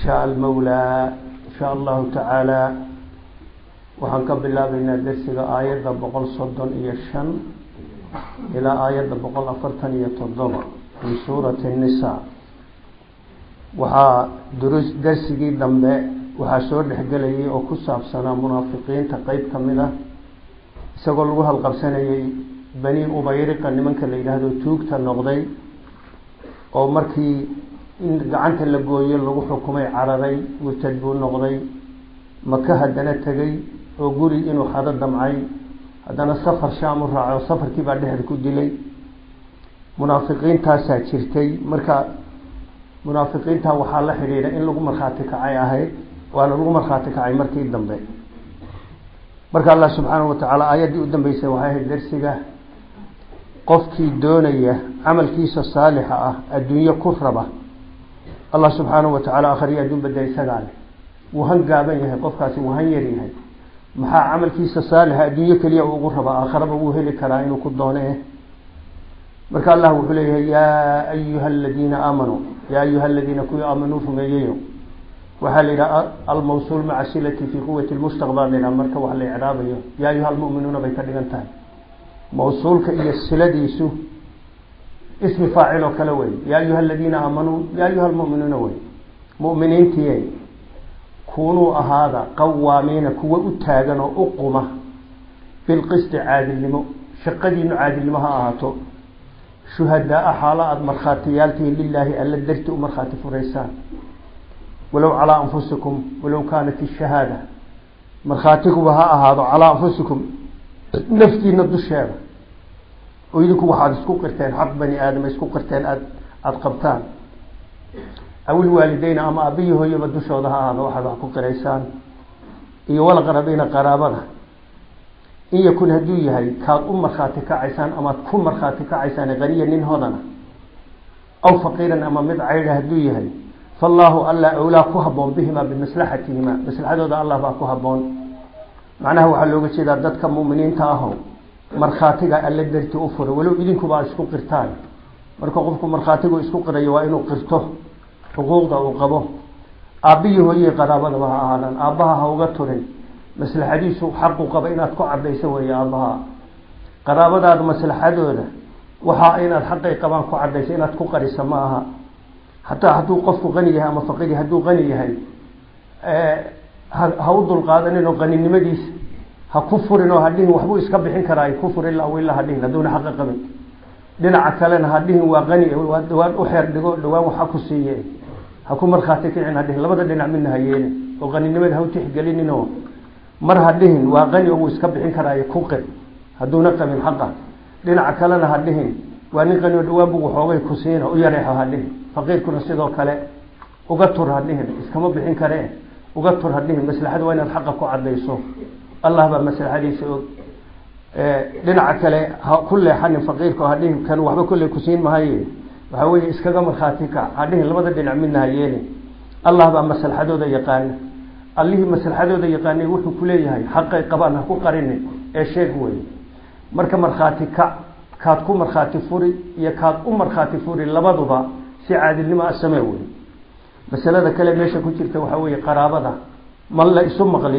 shaء almawlaa in sha allahu tacaala waxaan ka bilaabeynaa dersiga aayadda boqol soddon iyo shan ilaa aayadda boqol afartan iyo toddoba min suurati الnisaa waxaa durus dersigii dambe waxaa soo dhexgelayay oo ku saabsanaa munaafiqiinta qeyb ka mid ah isagoo lagu halqabsanayay bani ubayriqa nimanka la yidhaahdo tuugta noqday oo markii in gacanta la gooyo lagu xukumay cararay murtad buu noqday maka haddana tegay oo guri inuu hado damcay haddana safar shaam u raaco safarkii baa dhexda ku dilay munaafiqiintaasaa jirtay marka munaafiqiinta waxaa la xidhiidha in lagu markhaati kacay ahayd waana lagu markhaati kacay markii dambe marka allah subxaanahu watacaala aayaddii u dambeysay waxay ahayd darsiga qofkii doonaya camalkiisa saalixa ah adduunyo ku raba allah subxaanahu watacaala akhriyo adduun bada isagaa leh wuu han gaaban yahay qofkaasi wuu han yar yahay maxaa camalkiisa saalixa adduunyo keliya ugu rabaa aakharaba wuu heli karaa inuu ku doone marka allah wuxuu leeyahay yaa ayuha aladiina aamanuu yaa ayuha aladiina kuwii aamanuu rumeeyeyo waxaa la yidhaha almawsuul maca silati fi quwati lmustaqbal la yidhaha marka wax la icraabayo yaa ayuha almu'minuuna bay ka dhigan tahay mawsuulka iyo siladiisu ismi faacil oo kale wey yaa ayuha aladiina aamanuu yaa ayuha almu'minuuna wey mu'miniintiye kunuu ahaada qawaamiina kuwa u taagan oo u quma bilqisti caadilnimo shaqadiinu caadilnimo ha ahaato shuhadaa-a xaalo aada markhaatiyaaltihiin lilaahi alla darti u markhaati furaysaan walow calaa anfusikum walow kaanat ishahaada markhaatiguba ha ahaado calaa anfusikum naftiina dusheeda oo idinku waxaad isku qirteen xaq bani aadama isku qirteen aad aada qabtaan awil waalideyna ama aabbiyi hooyaba dushooda ha ahaado waxaad wax ku qiraysaan iyo walaqarabiina qaraabada in yakun hadduu yahay kaad u markhaati kacaysaan amaad ku markhaati kacaysaan qaniya nin hodana aw faqiiran ama mid caydha hadduu yahay fallaahu alla awlaa ku haboon bihimaa bimaslaxatihima maslaxadooda allah baa ku haboon macnaha waxaa looga jeedaa dadka mu'miniinta aho markhaatiga alla darti u fura walow idinkuba ad isku qirtaan marka qofku markhaatigu isku qirayo waa inuu qirto xuquuqda uu qabo aabbiyi hooyihii qaraabadaba ha ahaadaan aabbaha ha uga turin maslaxadiisu xaqu qaba inaad ku cadayso weeye aabbaha qaraabadaada maslaxadooda waxaa inaad xaqay qabaan ku cadayso inaad ku qarisa ma aha hataa hadduu qofku qani yahay ama faqiir hadduu qani yahay ha u dulqaadanin oo qaninimadiisa ha ku furin oo hadhihin waxbuu iska bixin karaa ku fur ila ila hadhihin hadduuna xaqa qabin dhinaca kalena hadhihin waa qani dhawaan u xeer dhigo dhawaan waxa ku siiye ha ku markhaati kicin hadhihin labada dhinac midna ha yeelin oo qaninimada ha u tixgelinin oo mar hadhihin waa qani oo wuu iska bixin karaayo ku qir hadduuna qabin xaqa dhinaca kalena hadhihin waa nin qani oo dhawaan bu waxoogay ku siina u yareexo hadhihin faqiirkuna sidoo kale uga tur hadhihin iskama bixin karee uga tur hadhihin maslaxada waa inaad xaqa ku cadayso allah baa maslaxadiisa og dhinaca kale ha ku leexanin faqiirka oo hadhihin kan waxba kolley kusiin mahaye waxaa weeye iskaga markhaati kac hadhihin labada dhinac midna ha yeelin allah baa maslaxadooda yaqaana allihii maslaxadooda yaqaanay wuxuu kuleeyahay xaqay qabaan ha ku qarinin ee sheeg wey marka markhaati kac kaad ku markhaati furi iyo kaad u markhaati furi labaduba si caadilnimo a samee wey masalada kale meesha ku jirta waxaa weeye qaraabada ma la isu maqli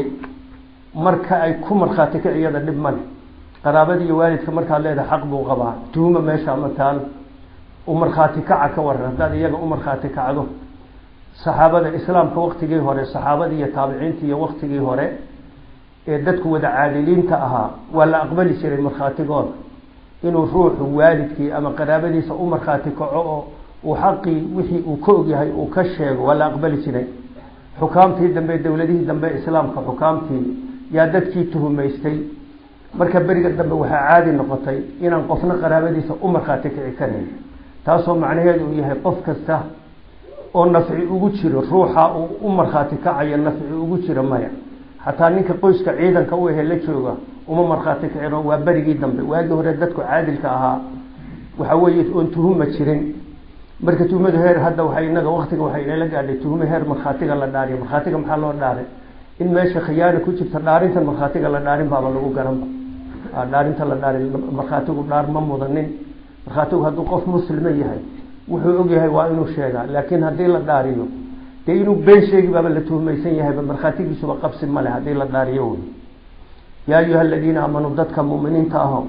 marka ay ku markhaati kac iyada dhib male qaraabada iyo waalidka markaad leedahay xaq buu qabaa tuhuma meesha ama taal u markhaati kaca ka waran haddaad iyaga u markhaati kacdo saxaabada islaamka waktigii hore saxaabadii iyo taabiciinta iyo waktigii hore ee dadku wada caadiliinta ahaa waa la aqbali jiray markhaatigooda inuu ruuxu waalidkii ama qaraabadiisa u markhaati kaco oo uu xaqii wixii uu ka ogyahay uu ka sheego waa la aqbali jiray xukaamtii dambe dowladihii dambe islaamka xukaamtii yaa dadkii tuhumaystay marka beriga dambe waxaa caadi noqotay inaan qofna qaraabadiisa u markhaati kici karayn taasoo macnaheedu uu yahay qof kasta oo nafci ugu jiro ruuxa uu u markhaati kacayo nafci ugu jiro maya xataa ninka qoyska ciidanka u ahe la jooga uma markhaati kicino waa berigii dambe waagii hore dadku caadilka ahaa waxa weeye oon tuhuma jirin marka tuhumadu heer hadda waxa inaga waktiga waxay inala gaadhay tuhumo heer markhaatiga la dhaariyo markhaatiga maxaa loo dhaaray in meesha khiyaana ku jirta dhaarintan markhaatiga la dhaarin baaba lagu garanba dhaarinta la dhaarin markhaatigu dhaar ma mudanin markhaatigu hadduu qof muslima yahay wuxuu ogyahay waa inuu sheegaa laakiin haddii la dhaariyo dee inuu been sheegi baaba la tuhmaysan yahayba markhaatigiisuba qabsi male haddii la dhaariyo wey yaa ayuha aladiina aamanuu dadka mu'miniinta aho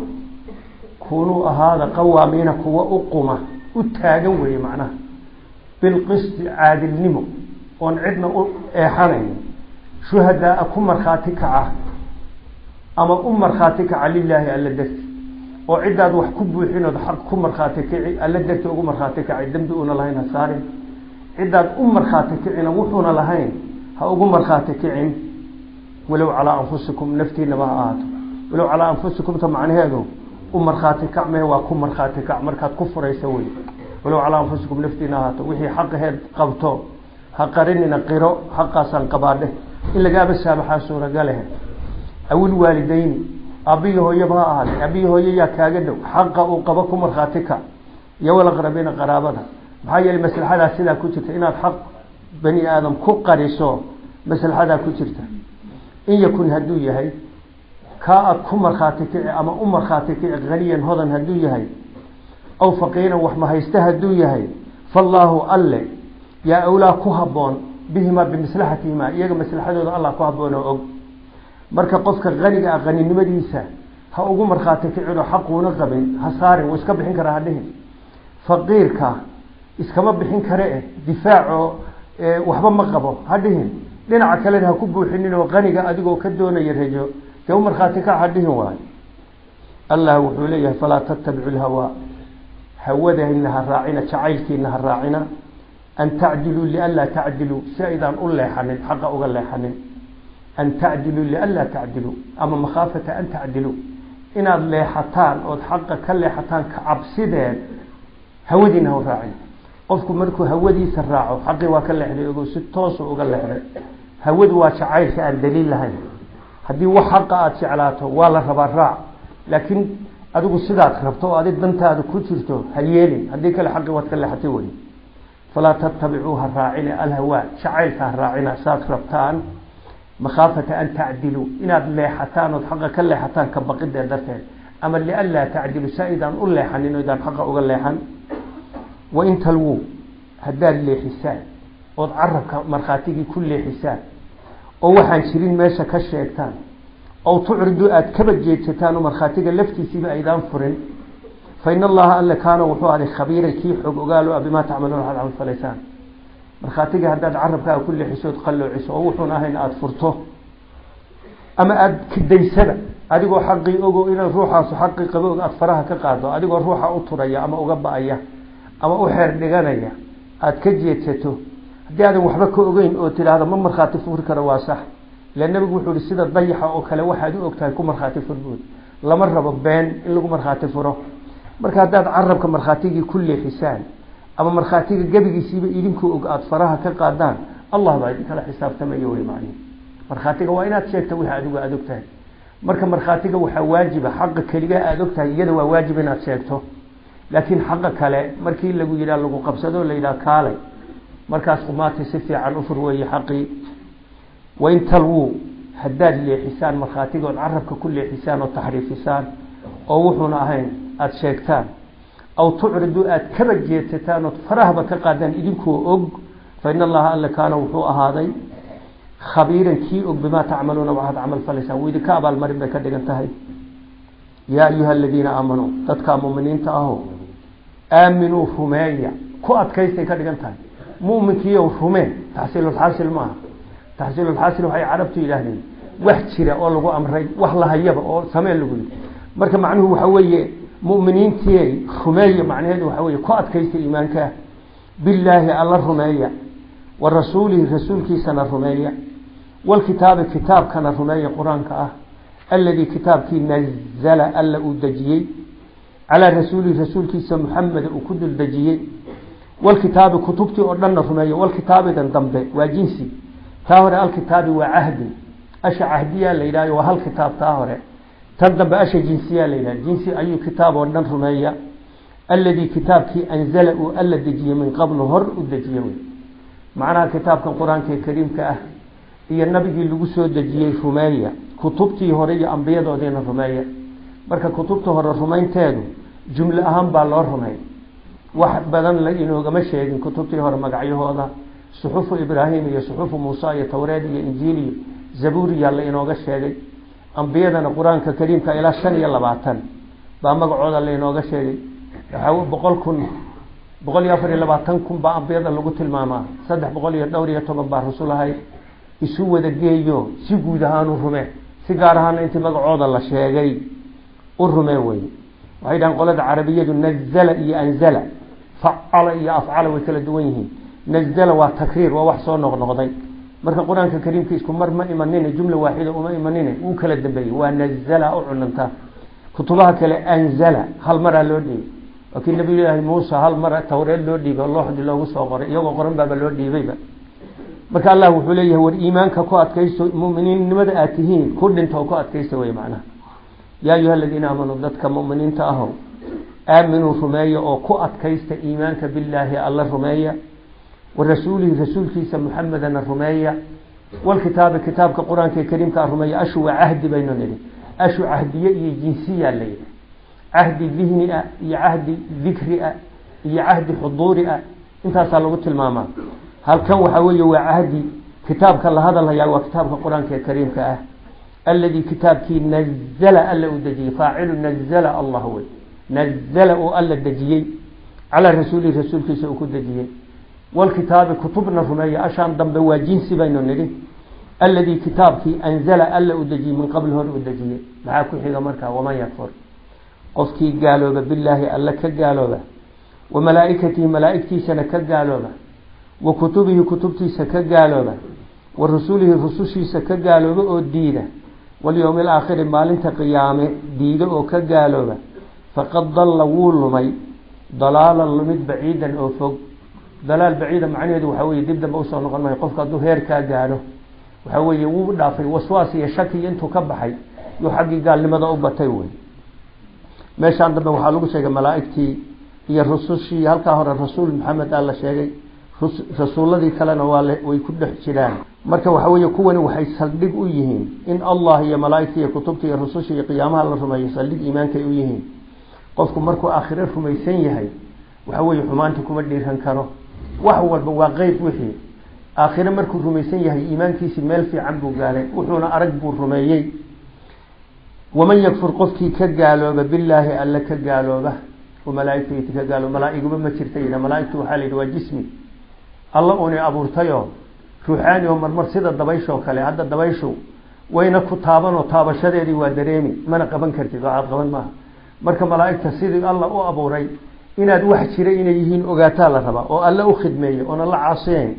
kunuu ahaada qawaamiina kuwa u quma u taagan weeye macnaha bilqisti caadilnimo oon cidna u eexanayn shuhadaa ku markhaati kaca ama u markhaati kaca lilaahi alla darti oo ciddaad wax ku buuxinood xaq ku markhaati kici alla darti ugu markhaati kacay dembi una lahayn ha saarin ciddaad u markhaati kicina wuxuuna lahayn ha ugu markhaati kicin walow calaa anfusikum naftiinaba ha ahaato walow calaa anfusikumta macnaheedu u markhaati kac mee waa ku markhaati kac markaad ku furaysa wey walow calaa anfusikum naftiina ahaato wixii xaqaheed qabto ha qarinina qiro xaqaasaan qabaadhe in lagaaba saabaxaa suuragalehe awil waalidayni aabbiyi hooyaba ha ahaatay aabbiyi hooye yaa kaaga dhow xaqa uu qabo ku markhaati kac iyo walaqrabiina qaraabada maxaa yeelay maslaxadaa sidaa ku jirta inaad xaq bani aadam ku qariso maslaxadaa ku jirta in yakun hadduu yahay kaa aad ku markhaati kici ama u markhaati kici haniyan hodan hadduu yahay aw faqiiran wax mahaysta hadduu yahay faallaahu alle yaa awlaa ku habboon bihimaa bimaslaxatihimaa iyaga maslaxadooda allah ku habboon oo og marka qofka haniga ah haninimadiisa ha ugu markhaati kicino xaquuna qabin ha saarin wuu iska bixin karaa hadhihin faqiirka iskama bixin kare eh difaaco waxba ma qabo hadhihin dhinaca kalena ha ku buuxinin oo qaniga adigoo ka doonaya rajo dee u markhaati kac hadhihin waayo allah wuxuu leeyahay falaa tattabicu lhawaa hawadayna ha raacina jacaylkiina ha raacina an tacdiluu lianlaa tacdiluu si aydaan u leexanin xaqa uga leexanin an tacdiluu lianlaa tacdiluu ama makhaafata an tacdiluu inaad leexataan ood xaqa ka leexataan ka cabsideed hawadiina ha raacin qofku markuu hawadiisa raaco xaqii waa ka leexday ogo si toosu uga leexday hawadu waa jacaylka aan daliil lahayn haddii wax xaqa aada jeclaato waa la rabaa raac laakiin adigu sidaad rabto oo adig dantaada ku jirto ha yeelin haddii kale xaqii waad ka leexatay wey falaa tattabicuu ha raacina alhawaa jacaylka ha raacina saad rabtaan makhaafata an tacdiluu inaad leexataan ood xaqa ka leexataan ka baqidee darteed ama lianlaa tacdilu saa idaan u leexanin o idaan xaqa uga leexan wain talwuu haddaad leexisaan ood carabka markhaatigii ku leexisaan oo waxaan jirin meesha ka sheegtaan ow tucridu aada kaba jeedsataan oo markhaatiga laftiisiiba aydaan furin fa in allaha alle kaana wuxuu aday khabiiran kii xog ogaalo ah bimaa tacmaluuna waxaad camal falaysaan markhaatiga haddaad carabkaaga ku leexiso ood qalloociso oo wuxuun ahayn aada furto ama aada kidaysada adigoo xaqii ogo inaad ruuxaasu xaqii qabo og aada faraha ka qaado adigoo ruuxa u turaya ama uga ba-aya ama u xeer dhiganaya aada ka jeedsato haddii aadan waxba ka ogeyn oo tidhaahdo ma markhaati furi karo waa sax ila nebigu wuxuu ihi sida dayaxa oo kale waxaad u ogtahay ku markhaati furbuud lama rabo been in lagu markhaati furo marka haddaad carabka markhaatigii ku leexisaan ama markhaatiga gebigiisiiba idinku og aada faraha ka qaadaan allah baa idinkala xisaabtamaya wey macnihi markhaatiga waa inaad sheegta wixii adigu aada og tahay marka markhaatiga waxaa waajiba xaqa keligaa aada og tahay iyada waa waajib inaad sheegto laakiin xaqa kale markii lagu yidhaha lagu qabsado la yidhaha kaalay markaas qumaati si fiican u fur weeye xaqii wain talwuu haddaad leexisaan markhaatigood carabka ku leexisaan oo taxriifisaan oo wuxuuna ahayn aada sheegtaan aw tucridu aada kaba jeedsataan ood farahaba ka qaadaan idinkoo og fa in allaha alle kaana wuxuu ahaaday khabiiran kii og bimaa tacmaluuna waxaad camal falaysaan wuu idinka abaalmarin bay ka dhigan tahay yaa ayuha aladiina aamanuu dadkaa muminiinta aho aaminuu rumeeya ku adkaystay ka dhigan tahay muminkiiyow rumee taxsiilulxaasil maaha taxsiilulxaasil waxay carabtu yidhaahdeen wax jira oo lagu amray wax lahayaba oo samee lagu yidhi marka macnuhu waxa weeye muminiintii rumeeya macnaheedu waxa weye ku adkaysta iimaankaa billaahi alla rumeeya wa rasuulihi rasuulkiisana rumeeya walkitaabi kitaabkana rumeeya qur-aanka ah aladii kitaabkii nazala alla uu dejiyey calaa rasuulihi rasuulkiisa muxameda uu ku dul dejiyey walkitaabi kutubtii oo dhanna rumeeya walkitaabidan dambe waa jinsi taa hore alkitaabi waa cahdi asha cahdiyaa la yidhahyo waa hal kitaab taa hore tan dambe asha jinsiyaa la yidhah jinsi ayuu kitaab oo dhan rumeeya aladii kitaabkii anzala uu alla dejiyey min qablu hor u dejiye wey macnaha kitaabkan qur-aanka ee kariimka ah iyo nabigii lagu soo dejiyey rumeeya kutubtii hore iyo ambiyadoodiina rumeeya marka kutubta hore rumaynteedu jumle ahaan baa loo rumey wax badan la inoogama sheegin kutubtii hore magacyahooda suxufu ibraahim iyo suxufu muusa iyo towreed iyo injiil iyo zabuuriya la inooga sheegay ambiyadana qur-aanka kariimka ilaa shan iyo labaatan baa magacooda la inooga sheegay waxaa boqol kun boqol iyo afar iyo labaatan kun baa ambiyada lagu tilmaamaa saddex boqol iyo dhowr iyo toban baa rasul ahay isu wada geeyo si guud ahaan u rume si gaar ahaana intii magacooda la sheegay u rume wey waxay dhahaan qolada carabiyadu nazala iyo anzala facala iyo afcala way kala duwan yihiin nazala waa takriir waa wax soo noqnoqday marka qur-aanka kariimka isku mar ma imanine jumla waaxida uma imanine wuu kala dambeeyey waa nazala u cunanta kutubaha kale anzala hal maraa loo dhiibay waa kii nabiyulaahi muusa hal mara tawreed loo dhiibay oo looxdii loogu soo qoray iyagoo qoran baaba loo dhiibayba marka allah wuxuu leeyahay war iimaanka ku adkaysto muminiinnimada aad tihiin ku dhinta oo ku adkaysta wey macnaha yaa ayuha aladiina aamanuu dadka muminiinta ahow aaminuu rumeeya oo ku adkaysta iimaanka billaahi alla rumeeya wa rasuulihi rasuulkiisa muxamedana rumeeya walkitaabi kitaabka qur-aanka kariimkaa rumeeya ashu waa cahdi baynu nidhi ashu cahdiye iyo jinsiya la yidhi cahdi dihni ah iyo cahdi dikri ah iyo cahdi xuduuri ah intaasaa lagu tilmaamaa halkan waxaa weeye waa cahdi kitaabka la hadalhayaa waa kitaabka qur-aanka ee kariimka ah alladii kitaabkii nazala alla uu dejiyey faacilu nazala allah wey nazala oo alla dejiyey calaa rasuulihi rasuulkiisa uu ku dejiyey walkitaabi kutubna rumeeya ashaan dambe waa jinsi baynu nidhi alladii kitaabkii anzala alla uu dejiyey min qabl hore uu dejiyey maxaa ku xiga markaa waman yakfur qofkii gaalooba bilaahi alla ka gaalooba wa malaaikatihi malaaigtiisana ka gaalooba wa kutubihi kutubtiisa ka gaalooba wa rusulihi rusushiisa ka gaalooba oo diida walyowmi alaakhiri maalinta qiyaame diida oo ka gaalooba faqad dalla wuu lumay dalaalan lumid baciidan oo fog dalaal baciida macnaheedu waxaa weye dib dambe usoo noqon mayo qofka hadduu heerkaa gaadho waxaa weeye wuu dhaafay waswaas iyo shaki intuu ka baxay yuu xaggii gaalnimada u batay wey meeshaan dambe waxaa lagu sheegay malaaigtii iyo rusushii halkaa hore rasuul maxamed aa la sheegay rasuuladii kalena waa way ku dhex jiraan marka waxa weeye kuwani waxay saldhig u yihiin in allah iyo malaaigta iyo kutubta iyo rususha iyo qiyaamaha la rumeeyo saldhig iimaankay u yihiin qofku markuu aakhire rumaysan yahay waxa weeye xumaanta kuma dhiiran karo wax walba waa qeyb wixii aakhire markuu rumaysan yahay iimaankiisi meel fiican buu gaalay wuxuuna arag buu rumeeyey waman yakfur qofkii ka gaalooba bilaahi alle ka gaalooba oo malaaigta ka gaalooba malaaiguba ma jirta yidha malaaigtu waxaa la yidhi waa jismi alla uuni abuurtayoo ruuxaani oo marmar sida dabayshoo kale hadda dabayshu wayna ku taabanoo taabashadeedii waa dareemi mana qaban kartid waxaad qaban maaha marka malaaigta sidii alla u abuuray inaad wax jira inay yihiin ogaataa la rabaa oo alle u khidmeeya oona la caasiyeyn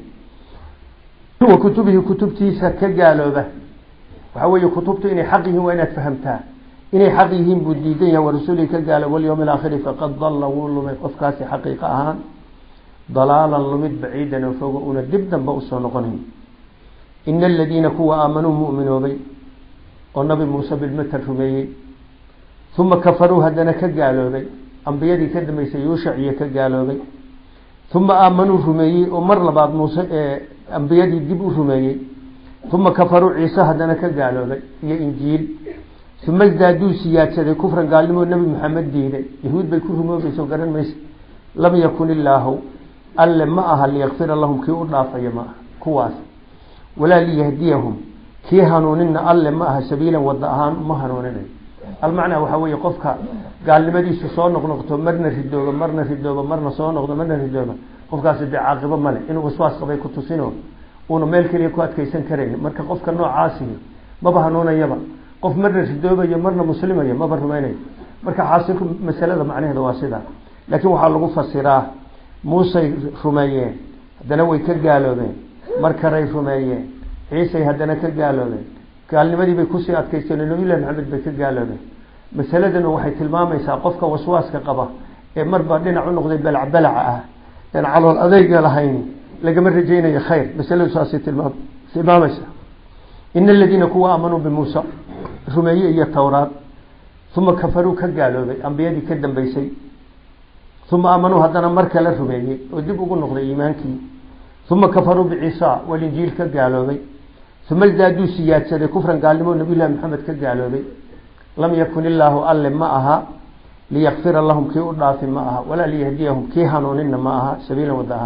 wa kutubihi kutubtiisa ka gaalooba waxaa weeye kutubtu inay xaq yihiin waa inaad fahamtaa inay xaq yihiin buu diidan yahay warasuulihi ka gaalooba walyowmi alaakhiri faqad dalla wuu lumay qofkaasi xaqiiqa ahaan dalaalan lumid baciidan oo fogo una dib dambe usoo noqonayn ina aladiina kuwa aamanuu mu'minoobay oo nabi muuse bilmatal rumeeyey uma kafaruu haddana ka gaaloobay ambiyadii ka dambeysay yuushaciyo ka gaaloobay uma aamanuu rumeeyey oo mar labaad muuse ee ambiyadii dib u rumeeyey uma kafaruu ciise haddana ka gaaloobay iyo injiil uma isdaaduu siyaadsaday kufran gaalnimoo nebi maxamed diiday yahuud bay ku rumoobayso garan maysa lam yakun illaahu alle ma aha liyakfira lahum kii u dhaafaya ma aha kuwaas walaa liyahdiyahum kii hanuunina alle ma aha sabiilan wada ahaan uma hanuuninayo almacnaa waxaa weeye qofka gaalnimadiisu soo noqnoqto marna ridooba marna ridooba marna soo noqdo marna ridooba qofkaasi dee caaqibo male inuu waswaas qabay ku tusino uuna meel keliya ku adkeysan karayn marka qofka noocaasihi maba hanuunayaba qof marna ridoobayo marna muslimayo maba rumaynayo marka xaasilku masalada macnaheeda waa sidaa laakiin waxaa lagu fasiraa muusey rumeeyeen haddana way ka gaaloobeen mar karay rumeeyeen ciisay haddana ka gaaloobeen gaalnimadii bay kusii adkaysteen nabilahi maxamed bay ka gaaloobeen masaladana waxay tilmaamaysaa qofka waswaaska qaba ee marba dhinac u noqday balac balaca ah een calool adeyga lahayni lagama rajaynayo khayr masaladu saasay tilmaam tilmaamaysaa ina aladiina kuwa aamanuu bimuusa rumeeye iyo towraad uma kafaruu ka gaaloobay ambiyadii ka dambeysay uma aamanuu haddana mar kale rumeeyey oo dib ugu noqday iimaankii uma kafaruu biciisa walinjiil ka gaaloobay uma isdaaduu siyaadsaday kufran gaalnimo nabiylahi maxamed ka gaaloobay lam yakun illaahu alle ma aha liyakfira lahum kii u dhaafi ma aha walaa liyahdiyahum kii hanuunina ma aha sabiilan wada ahaan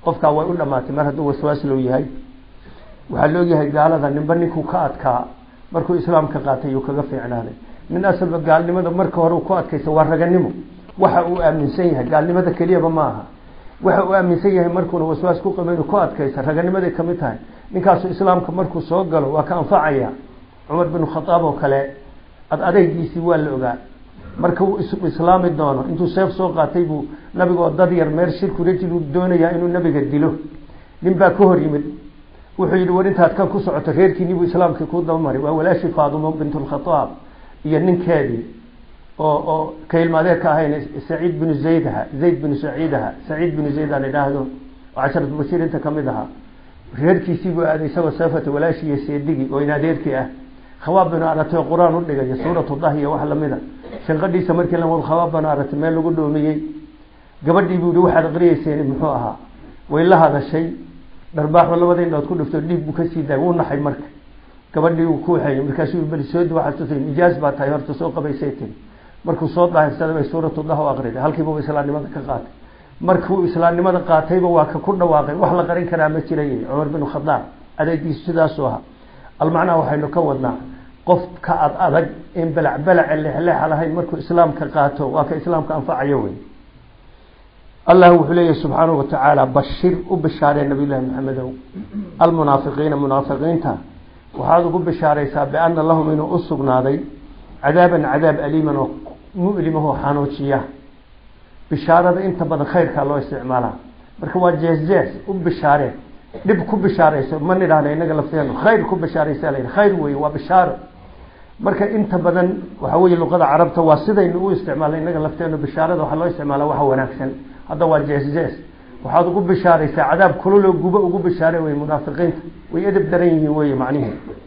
qofkaa way u dhamaatay mar hadduu waswaas low yahay waxaa la ogyahay gaalada ninba ninkuu ka adkaa markuu islaamka qaatay yuu kaga fiicnaaday nin asalba gaalnimada marka hore ku adkaysa waa raganimo waxa uu aaminsan yahay gaalnimada keliyaba ma aha waxa uu aaminsan yahay markuuna waswaas ku qaba inuu ku adkaysa raganimaday kamid tahay ninkaasu islaamka markuu soo galo waa ka anfacaya cumar bin khadaab oo kale ad adeygiisii waa la ogaa marka uu islaami doono intuu seef soo qaatay buu nabigoo dad yar meel shirku rajil uu doonayaa inuu nabiga dilo nin baa ka hor yimid wuxuu yidhi war intaad kan ku socoto reerkiinii buu islaamkii kuu dabamaray waa walaashii faadumo bint lkhadaab iyo ninkeedii oo oo ka ilmaadeerka ahayn saciid binu zayd aha zayd binu saciid aha saciid binu zayd aan idhaahdo oo casharatu bashiirinta kamid ahaa reerkiisii buu aaday isagoo seefata walaashii iyo seedigii oo in adeerkii ah khawaab binu aratay oo qur-aan u dhigaya suuratu dah iyo wax lamida shanqadhiisa markii la khawaab binu aratay meel lagu dhoomiyey gabadhii buu yihi waxaad aqriyeyseen muxuu ahaa way la hadashay dharbaaxo labada indhood ku dhifto dhiig buu kasii daay wuu naxay marka gabadhii uu ku waxeeyey markaasuu bali soodi waxaad tusay nijaas baa tahay horta soo qabaysay tiri markuu soo daahirsaday bay suuratu dah u aqriday halkiiba islaamnimada ka qaatay markuu islaamnimada qaatayba waa ka ku dhawaaqay wax la qarin karaa ma jiray cumar bin khadaab adeegiisu sidaasuu ahaa almacnaa waxaynu ka wadnaa qof ka ad adag in balac balace leexleexa lahayn markuu islaamka qaato waa ka islaamka anfacayo wey allah wuxuu leeyahy subxaanahu watacaala bashir u bishaaree nabiy llahi maxamedow almunaafiqiina munaafiqiinta waxaad ugu bishaaraysaa biana lahum inuu u sugnaaday cadaaban cadaab aliiman oo mu'limahoo xanuujiya bishaarada inta badan khayrkaa loo isticmaalaa marka waa jees-jees u bishaaree dhib ku bishaarayso ma nidhahna inaga lafteenu khayr ku bishaaraysa la khayr wey waa bishaaro marka inta badan waxa weye luqada carabta waa sidaynu u isticmaalna inaga lafteenu bishaarada waxaa loo isticmaala waxa wanaagsan hadda waa jees-jees waxaad ugu bishaaraysaa cadaab kululoo gubo ugu bishaare wey munaafiqiinta way edeb daran yihiin wey macnihi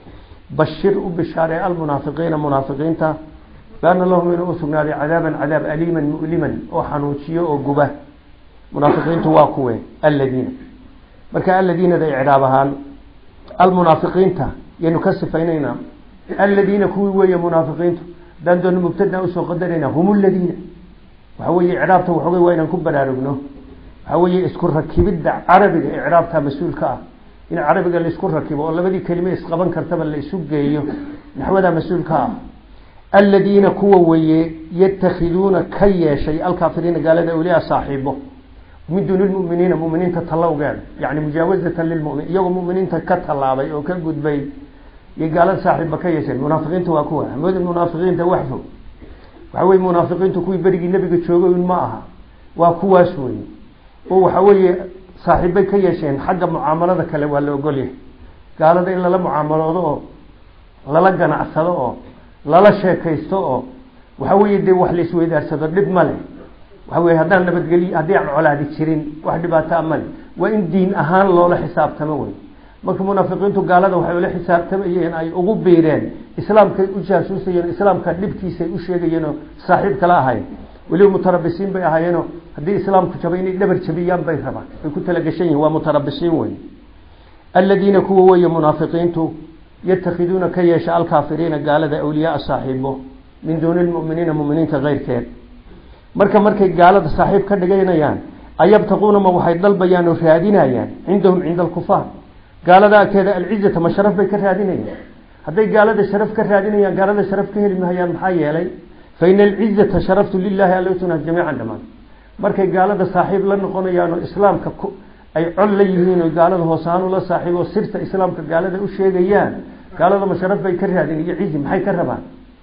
bashir u bishaaree almunaafiqiina munaafiqiinta biana lahum inuu usugnaaday cadaaban cadaab aliiman mu'liman oo xanuujiyo oo guba munaafiqiintu waa kuwe aladiina marka aladiinada icraab ahaan almunaafiqiinta yaynu ka sifaynaynaa aladiina kuwii weeye munaafiqiintu haddaan doona mubtada usoo qadarayna hum ladiina waxa weye icraabta waxoogay waa inaan ku baraarugno waxa weeye isku rakibidda carabiga icraabta mas-uulka ah in carabiga laisku rakibo oo labadii kelime isqaban kartaba la isu geeyo naxwada mas-uulka ah aladiina kuwa weeye yatakhiduuna ka yeeshay alkaafiriina gaalada awliyaa saaxiibo min duuni lmuminiina muminiinta tallowgeeda yani mujaawazatan lilmumin iyagoo muminiinta ka tallaabay oo ka gudbay iyo gaalada saaxiibba ka yeesheen munaafiqiinta waa kuwa hamoodin munaafiqiinta waxfo waxa weye munaafiqiintu kuwii berigii nebiga joogay un ma aha waa kuwaas weye oo waxa weeye saaxiibbay ka yeesheen xagga mucaamalada kale waa la ogolyahay gaalada in lala mucaamaloodo oo lala ganacsado oo lala sheekaysto oo waxa weeye dee wax la isweydaarsado dhib ma leh waxa weye haddaan nabadgeliy haddii aan colaadi jirin wax dhibaataa male waa in diin ahaan loola xisaabtamo wey marka munaafiqiintu gaalada waxay ula xisaabtamayeen ay ugu biireen islaamkay u jaasuusayeen islaamka dhibkiisay u sheegayeenoo saaxiib kala ahayn weliba mutarabisiin bay ahaayeenoo haddii islaamku jabay inay dhabar jabiyaan bay rabaan bay ku talagashan yihin waa mutarabisiin wey aladiina kuwa weeye munaafiqiintu yatakhiduuna ka yeesha alkaafiriina gaalada awliyaaa saaxiibo min duuni lmuminiina muminiinta keyrkeed marka markay gaalada saaxiib ka dhiganayaan ayabtaquuna ma waxay dalbayaan oo raadinayaan cindahum cinda alkufaar gaalada agteeda alcizata ma sharaf bay ka raadinayaan hadday gaalada sharaf ka raadinayaan gaalada sharaf ka heli mahayaan maxaa yeelay fa ina alcizata sharaftu lilahi altuna jamiican dhamaan markay gaalada saaxiib la noqonayaan oo islaamka ay col la yihiin oo gaalada hoosaanu la saaxiib oo sirta islaamka gaalada u sheegayaan gaalada ma sharaf bay ka raadin iyo cizi maxay ka rabaan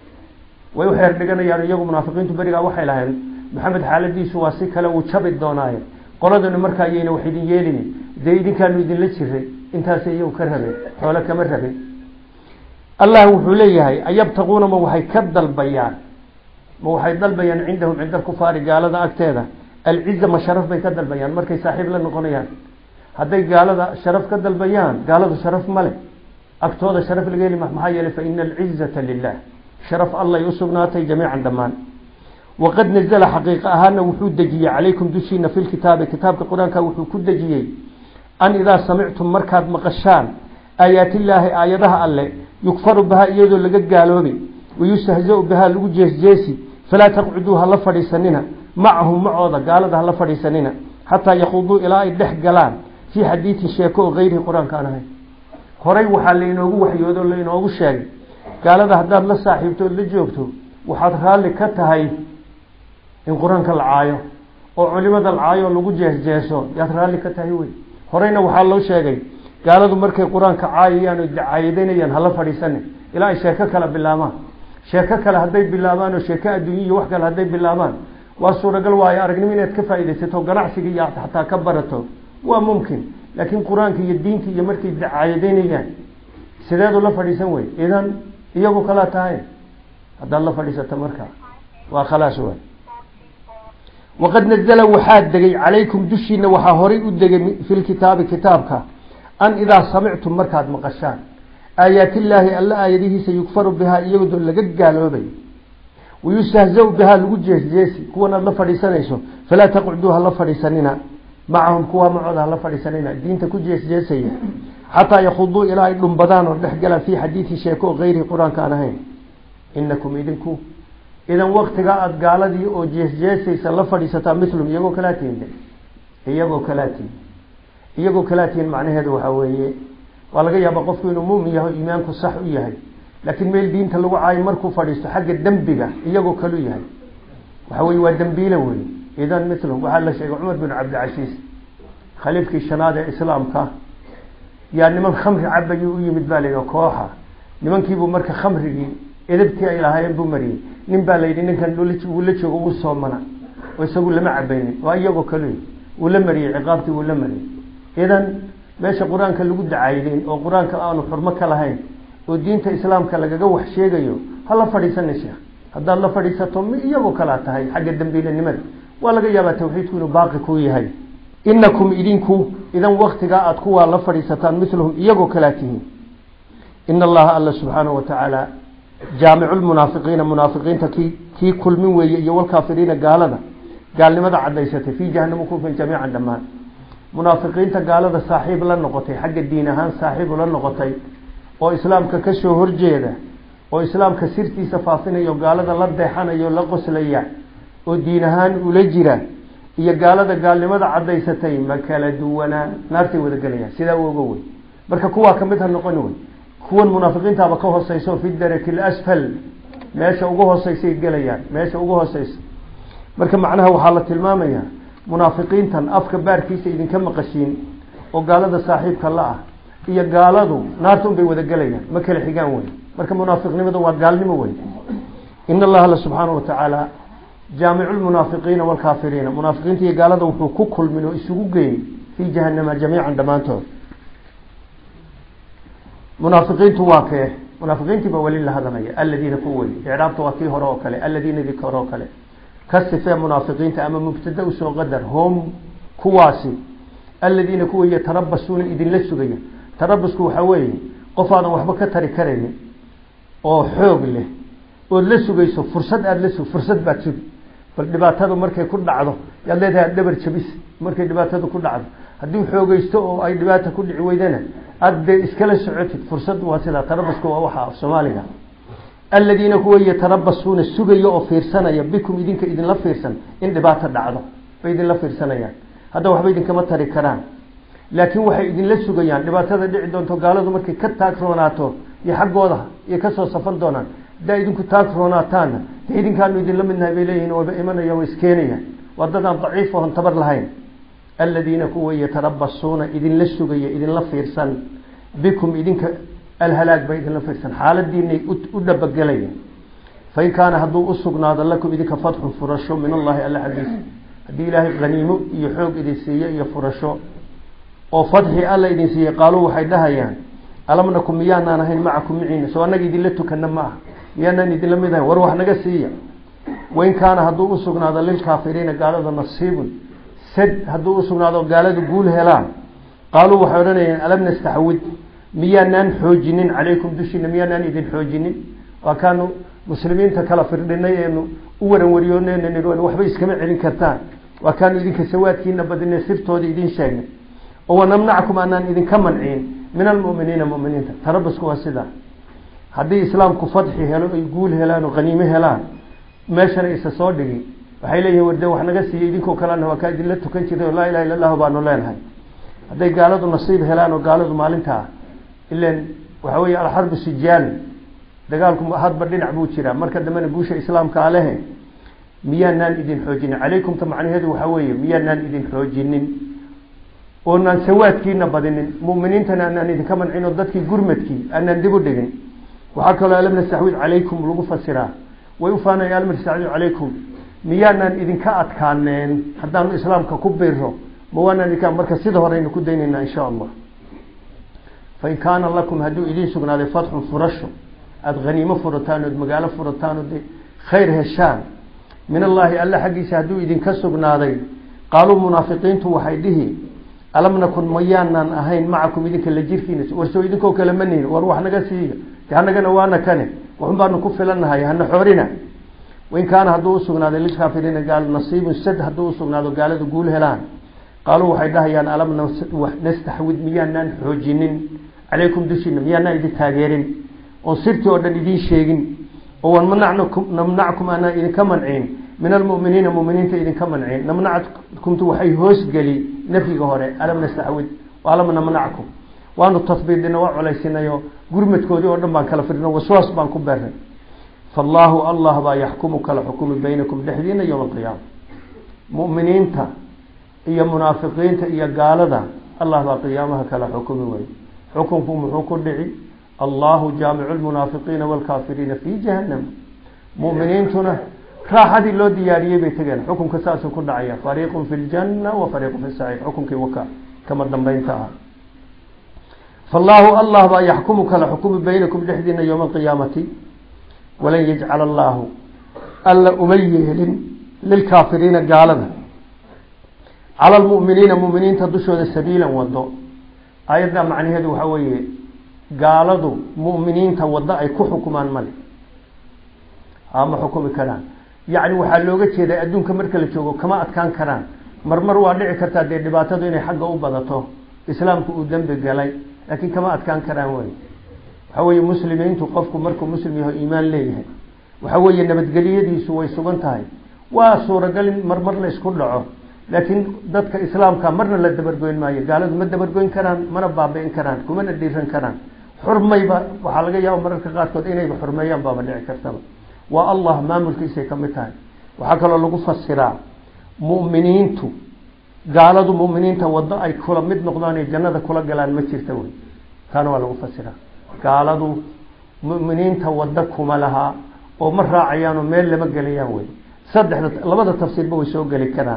way u xeer dhiganayaan iyagu munaafiqiintu berigaa waxay lahayn maxamed xaaladiisu waa si kale uu jabi doonaaye qoladanu markaa ayayna wax idin yeelin dee idinkaanu idinla jiray intaas iyagu ka rabeen xoole kama rabeen allah wuxuu leeyahay ayabtaquuna ma waxay ka dalbayaan ma waxay dalbayaan cindahum cinda alkufaari gaalada agteeda alciza ma sharaf bay ka dalbayaan markay saaxiib la noqonayaan hadday gaalada sharaf ka dalbayaan gaaladu sharaf male agtooda sharaf laga heli maxaa yeelay fa ina alcizata lilah sharaf allay usugnaatay jamiican dhammaan waqad nazla xaqiiqa ahaana wuxuu dejiyey calaykum dushiina fi lkitaabi kitaabka qur-aanka wuxuu ku dejiyey an idaa samictum markaad maqashaan aayaatillaahi aayadaha alle yukfaru bahaa iyadoo laga gaaloobi wayustahzau bahaa lagu jeesjeesi falaa taqcuduu hala fadhiisanina macahum macooda gaalada hala fadhiisanina xataa yakhuduu ilaa ay dhex galaan fii xadiidin sheeko oo gayrihi qur-aanka aan ahayn horay waxaa lainoogu waxyoodo o lainoogu sheegay gaalada haddaad la saaxiibto ood la joogto waxaad raalli ka tahay in qur-aanka la caayo oo culimada la caayo lagu jeesjeeso yaad raalli ka tahay wey horeyna waxaa loo sheegay gaaladu markay qur-aanka caayayaan o dacaayadanayaan hala fadhiisane ilaa ay sheeko kale bilaabaan sheeko kale hadday bilaabaan oo sheeko adduunya iyo wax kale hadday bilaabaan waa suuragal waayo aragnimo inaad ka faaidaysato ganacsiga iyo xataa ka barato waa mumkin laakiin qur-aanka iyo diinta iyo markay dacaayadeynayaan sideedu la fadhiisan wey idan iyagu kalaa tahay haddaad la fadhiisato marka waa khalaas way waqad nazla waxaa degay calaykum dushiina waxaa horay u degay fi lkitaabi kitaabka an idaa samictum markaad maqashaan aayaat illaahi alla aayadihiisa yukfaru bihaa iyadoo laga gaaloobay wayustahza bihaa lagu jeesjeesi kuwan aad la fadhiisanayso falaa taqcuduu hala fadhiisanina macahum kuwa macooda hala fadhiisanina diinta ku jeesjeesaya xataa yakhuduu ilaa ay dhumbadaan oo dhex galaan fii xadiidi sheeko oo gayrihi qur-aanka aan ahayn inakum idinku idan waktigaa aada gaaladii oo jeesjeesaysa la fadhiisataa milum iyagoo kalaa tihin iyagoo kalaa tihin iyagoo kalaa tihin macnaheedu waxaa weeye waa laga yaaba qofku inuu mumin yahay o iimaanku sax u yahay laakiin meel diinta lagu caayo markuu fadhiisto xagga dembiga iyagoo kalu yahay waxa weye waa dembiile wey idan milum waxaa la sheegay cumar bin cabdilcasiis khaliifkii shanaad ee islaamka yaa niman khamri cabayuu u yimid baa layidhi kooxa nimankiibuu marka khamrigii edabtii ay lahaayeen buu mariyey nin baa layidhi ninkan uu la joogo uu soomana oo isagu lama cabaynin waa iyagoo kalu uu la mariyey ciqaabtii uu la mariyey idan meesha qur-aanka lagu dacaydeyn oo qur-aanka aanu xurmo ka lahayn oo diinta islaamka lagaga wax sheegayo ha la fadhiisana sheekh haddaad la fadhiisato mi iyagoo kalaa tahay xagga dambiilanimada waa laga yaabaa tawxiidku inuu baaqi kuu yahay inakum idinku idan waktigaa aada kuwaa la fadhiisataan milahum iyagoo kalaa tihiin ina allaha alla subxaanahu watacaala jaamicu lmunaafiqiina munaafiqiinta kii kii kulmin weeye iyo walkaafiriina gaalada gaalnimada cadaysatay fii jahanama kufin jamiican dhammaan munaafiqiinta gaalada saaxiib la noqotay xagga diin ahaan saaxiib ula noqotay oo islaamka kasoo horjeeda oo islaamka sirtiisa faafinayo gaalada la deexanayo la qoslaya oo diin ahaan ula jira iyo gaalada gaalnimada cadaysatay ma kala duwanaa naartay wada gelayaan sidaa u ogo wey marka kuwaa kamid ha noqoni wey kuwan munaafiqiintaaba ka hooseyso fi daraki lasfal meesha ugu hooseysay gelayaan meesha ugu hooseysa marka macnaha waxaa la tilmaamayaa munaafiqiintan afka baarkiisa idinka maqashiin oo gaalada saaxiibka la ah iyo gaaladu naarta un bay wada gelayaan ma kala xigaan wey marka munaafiqnimada waa gaalnimo wey in allaha alla subxaanahu watacaala jaamicu lmunaafiqiina waalkaafiriina munaafiqiinta iyo gaalada wuxuu ku kulmin oo isugu geeyey fii jahanama jamiican dhammaantood munaafiqiintu waa kee munaafiqiintii baa weli la hadalaya aladiina ku wey icraabta waa kii hore oo kale aladiina dii hore oo kale ka sifee munaafiqiinta ama mubtada usoo qadar hom kuwaasi aladiina kuwa yatarabasuuna idinla sugaya tarabasku waxaa weeye qof aadan waxba ka tari karaynin oo xoog leh ood la sugayso fursad aada la sug fursad baad sugi bal dhibaatadu markay ku dhacdo yaad leedahay ad dhabar jabis markay dhibaatadu ku dhacdo haddii xoogeysto oo ay dhibaata ku dhici weydana aada dee iskala socotid fursad waa sidaa tarabasku waa waxa af soomaaliga aladiina kuwa yatarabasuuna sugaya oo fiirsanaya bikum idinka idinla fiirsan in dhibaato dhacdo bay idinla fiirsanayaan hadda waxba idinkama tari karaan laakiin waxay idinla sugayaan dhibaatada dhici doonto gaaladu markay ka taagroonaato iyo xaggooda iyo kasoo safan doonaan haddaa idinku taagroonaataanna de idinkaanu idinla midnahay bay leeyihin waba imanaya wa iskeenayaan waa dad aan daciif oon tabar lahayn aladiina kuwa yatarabasuuna idinla sugaya idinla fiirsan bikum idinka alhalaag bay idinla fiirsan xaaladiinay u dhabagelayaan fain kaana hadduu usugnaado lakum idinka fatxun furasho min allahi alla xaggiisa haddii ilaahay haniimo iyo xoog idin siiye iyo furasho oo fatxi alla idin siiyey qaaluu waxay dhahayaan alam nakum miyaanaan ahayn macakum miciina soo annaga idinla tukana ma ah miyaanaan idinla mid ahayn war wax naga siiya wain kaana hadduu usugnaado lilkaafiriina gaalada nasiibun sad hadduu usugnaado gaaladu guul helaan qaaluu waxay odhanayaan alam nastaxwid miyaanaan xoojinin calaykum dushiina miyaanaan idin xoojinin waa kaanu muslimiinta kala firdhinay eenu u waran wariyoonen waxba iskama celin kartaan waa kaanu idinka sawaadkiina badine sirtooda idin sheegnay oo wanamnacakum aanaan idinka manciin min almuminiina muminiinta tarabasku waa sidaa haddii islaamku fadxi helo ay guul helaan oo haniimo helaan meeshana isa soo dhigi waxay leeyihin warde wax naga siiyey idinkoo kalena waa kaa idinla tukan jirtay oo laa ilaha illa allahu baanu leenahay hadday gaaladu nasiib helaan oo gaaladu maalintaa ilan waxa weeye alxarbu sijaal dagaalku hadba dhinac buu jiraa marka dambena guusha islaamka alehe miyaanaan idin xoojinin calaykumta macnaheedu waxaa weeye miyaanaan idin xoojinin oonaan sawaadkiina badinin muminiintana aanaan idinka mancin oo dadkii gurmadkii aanaan dib u dhigin waxaa kaloo alam nastaxwid calaykum lagu fasiraa way ufaanaya alam nastaxwid calaykum miyaanaan idinka adkaaneen haddaanu islaamka ku biro ma waanaan idinka marka sida horeynu ku daynaynaa insha allah fain kaana lakum hadduu idiin sugnaaday fatxun furasho aada haniimo furataan ood magaalo furataan ood khayr heshaan min allaahi alla xaggiisa hadduu idinka sugnaaday qaaluu munaafiqiintu waxay dhihi alam nakun mayaanaan ahayn macakum idinka la jirkiina warsoo idinkoo kale ma nihin war wax naga siiya de hanagana waana kane waxun baanu ku filanahay hana xoorina wain kaana hadduu usugnaaday lilkaafiriina gaal nasiibun sad hadduu usugnaado gaalada guul helaan qaaluu waxay dhahayaan alam nastaxwid miyaanaan xoojinin calaykum dushiina miyaanaan idin taageerin oon sirtii oo dhan idiin sheegin oo wan manacnakum namnackum aanaan idinka mancin min almuminiina muminiinta idinka mancin namnackumtu waxay hoosgeli nafyiga hore alam nastaxwid alam namnackum waanu tasbiidina waa colaysinayo gurmadkoodii oo dhan baan kala firino waswaas baan ku beernay faallaahu allah baa yaxkumu kala xukumi baynakum dhexdiina yowma alqiyaama muminiinta iyo munaafiqiinta iyo gaalada allah baa qiyaamaha kala xukumi wey xukunku muxuu ku dhici allahu jaamicu lmunaafiqiina waalkaafiriina fi jahannam muminiintuna raaxadii loo diyaariyey bay tegeen xukunka saasuu ku dhacaya fariiqun fi ljanna wa fariiqun fi saciir xukunkii waka kama dambeynta ah faallaahu allah baa yaxkumu kala xukumi baynakum dhexdiina yowma alqiyaamati walan yajcala allaahu alla uma yeelin lilkaafiriina gaalada cala lmuminiina muminiinta dushooda sabiilan wado ayadda macnaheedu waxaa weeye gaaladu muminiinta waddo ay ku xukumaan male ama xukumi karaan yacni waxaa looga jeedaa adduunka marka la joogo kama adkaan karaan marmar waa dhici kartaa dee dhibaatadu inay xagga u badato islaamku uu dembi galay laakiin kama adkaan karaan wey waxaa weeye muslimiintu qofku markuu muslim yaho iimaan leeyahay waxaa weeye nabadgelyadiisu way sugan tahay waa suuragal in marmar la isku dhaco laakiin dadka islaamka marna la dabargoyn maayo gaaladu ma dabargoyn karaan mana baabi'in karaan kumana dhiiran karaan xurmayba waxaa laga yaaba mararka qaarkood inayba xurmeeyaan baaba dhici kartaba waa allah maamulkiisay ka mid tahay waxaa kaloo lagu fasiraa mu'miniintu gaaladu mu'miniinta waddo ay kula mid noqdaan ay jannada kula galaan ma jirta wey taana waa lagu fasiraa gaaladu mu'miniinta waddo kuma lahaa oo ma raacayaanoo meel lama gelayaan wey saddexda labada tafsiirba way soo geli karaan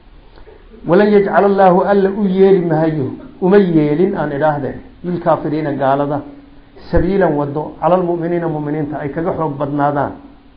walan yajcala allaahu alla u yeeli mahayo uma yeelin aan idhaahde lilkaafiriina gaalada sabiilan wado cala lmuminiina muminiinta ay kaga xoog badnaadaan